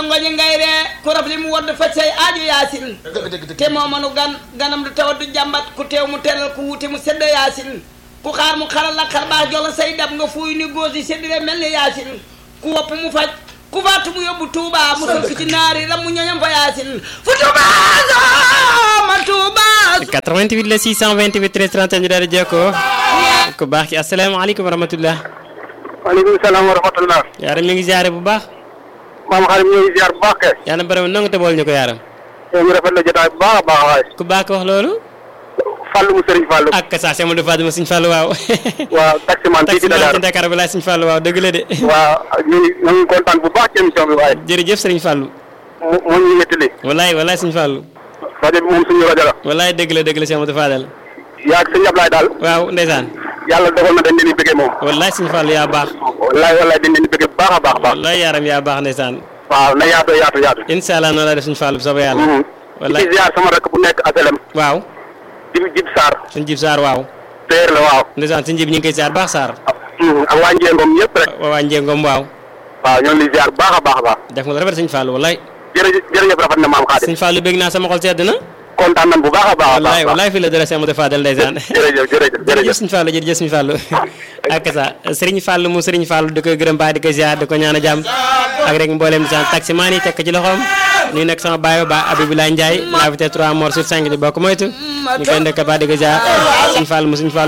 rongoñi ngay ree ku raf li mu wadd faj say aaju yaasin dëgg dëgg dëgg te moo mënu gan ganam du tawat du jàmbat ku teew mu teral ku wuti mu sedd yaasin ku xaar mu xaral la xar baax jox la say dab nga fuuy ni góos yi séddale mel ni yaasin ku wopp mu faj ku faatu mu yóbbu Touba mu sëkk ci naari ram mu ñoñam fa yaasin fu Touba ma Touba 88 la 628 13 31 ñu daal di jokkoo ku baax ki asalaamaaleykum wa rahmatullah maaleykum salaam wa rahmatullah yaaram ñu ngi ziare bu baax maam xarit ñu ngi ziar bu baax kay yàlla borom nangu te bool ñu ko yaaram ñu rafet la jotaay bu baax a baax waay ku baax ko wax loolu Fallou mu Serigne Fallou ak sa sama du Fatima Sëñ Fallu waaw waaw taximan fii ci taxi Dakar ci Dakar bi laay Sëñ Fallu waaw dëgg la de waaw ñu ngi ñu ngi kontaan bu baax ci émission bi waaye jërëjëf Sëriñ Fallu mu moo ñu wéttali wallaay wallaay Sëñ Fallu rajo bi moom suñu rajo la wallaay dëgg la dëgg la Cheikh Amadou Fadal yaa ak sëñ Ablaye daal waaw ndeysaan yàlla dogal na dañ leen di bëggee moom wallaay Sëñ Fallu yaa baax wallaay wallaay dañ leen di bëggee bu baax a baax a baax wallaay yaaram yaa baax ndeysaan waaw na yaatu yaatu yaatu incha allah noonu la def Sëñ Fallu bu soobee yàlla wallaay ci ziar sama rakk bu nekk aselem waaw jib jib Sarr Sëñ Jib Saar waaw teer la waaw ndeysaan Sëñ Jib ñu ngi koy ziar baax Saar ak waa Njengom ñëpp rek waa Njengom waaw waaw ñoo ngi lay ziar bu baax a baax a baax def nga lu rafet Sëñ Fallu wallaay jërëjëf jërëjëf rafet na maam Xaadim Sëñ Fallu bégg naa sama xol sedd na kontaan nañ bu baax a baax a wallaay baax wallaay fii la dara Cheikh Amadou Fadal ndeysaan jërëjëf jërëjëf jërëjëf jërëjëf Sëñ Fallu jërëjëf Sëñ Fallu ak sa Sëriñ Fallu mu Sëriñ Fallu di ko gërëm baax di ko ziar di ko ñaan a jàmm ak rek mboolem di sant taximaan yi tekk ci loxoom nii nag sama baay ba Abibulaay Ndiaye la vitesse 3 mort sur 5 di bokk moytu ñu koy ndëkk baax di ko ziar Sëñ Fallu mu Sëñ Fallu